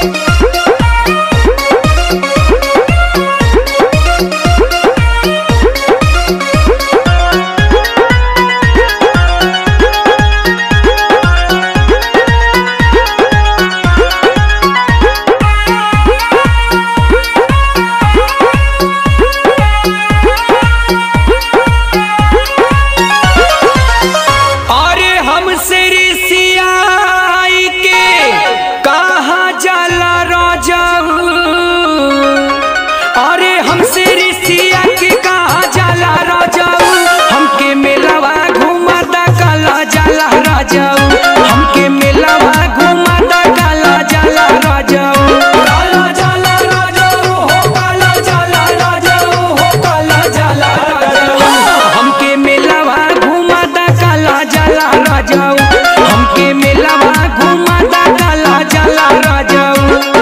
अरे हमसे ऋषियाई के कहा जाला राजाऊ अरे हमसे ऋषिया के कहा जाला राजाऊ हमके मेलावा घुमाता काला जाला राजाऊ हमके मेलावा घुमाता काला जाला राजाऊ काला जाला राजाऊ हो काला जाला राजाऊ हो काला जाला राजाऊ हमके मेलावा घुमाता काला जाला राजाऊ हमके मेलावा घुमाता काला जाला राजाऊ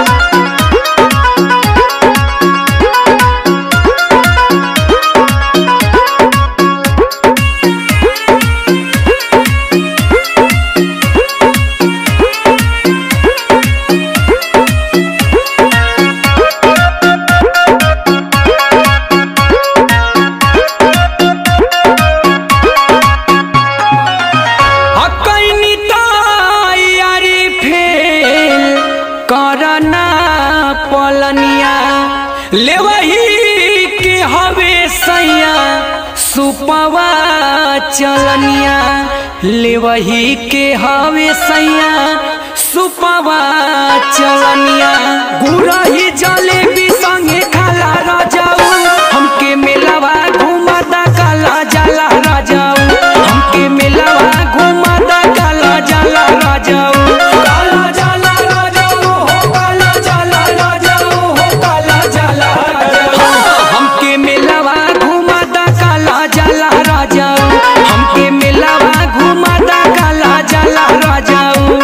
हकैनी तैयारी फेल करना पलनिया लेवही के हवे सैया सुपवा चलनिया लेवही के हवे सैया सुपवा चलनिया गुरही जलेबी संगे खाला राजाऊ हमके मेलावा घुमाता काला जाला राजाऊ हमके मेलावा घुमाता काला जाला राजाऊ काला जाला राजाऊ हो काला जाला राजाऊ हो काला जाला राजाऊ हमके मेलावा घुमाता काला जाला राजाऊ हमके मेलावा घुमाता काला जाला राजाऊ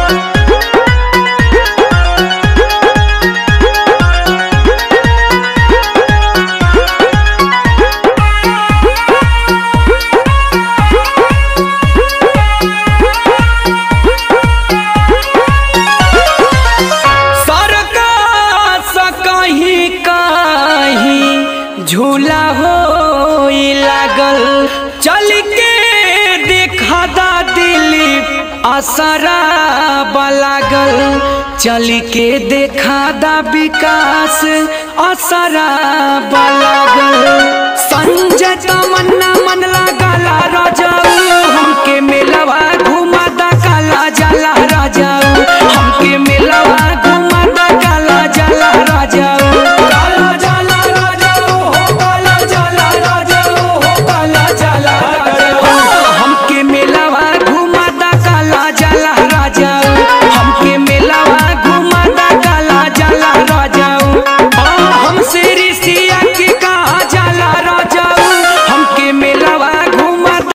सरका कहीं कहीं झूला हो लागल चल के देखा दा दिलीप असरा लागल चल के देखा दा विकास असरा लागल संजय तमन्ना मन लागला राजाऊ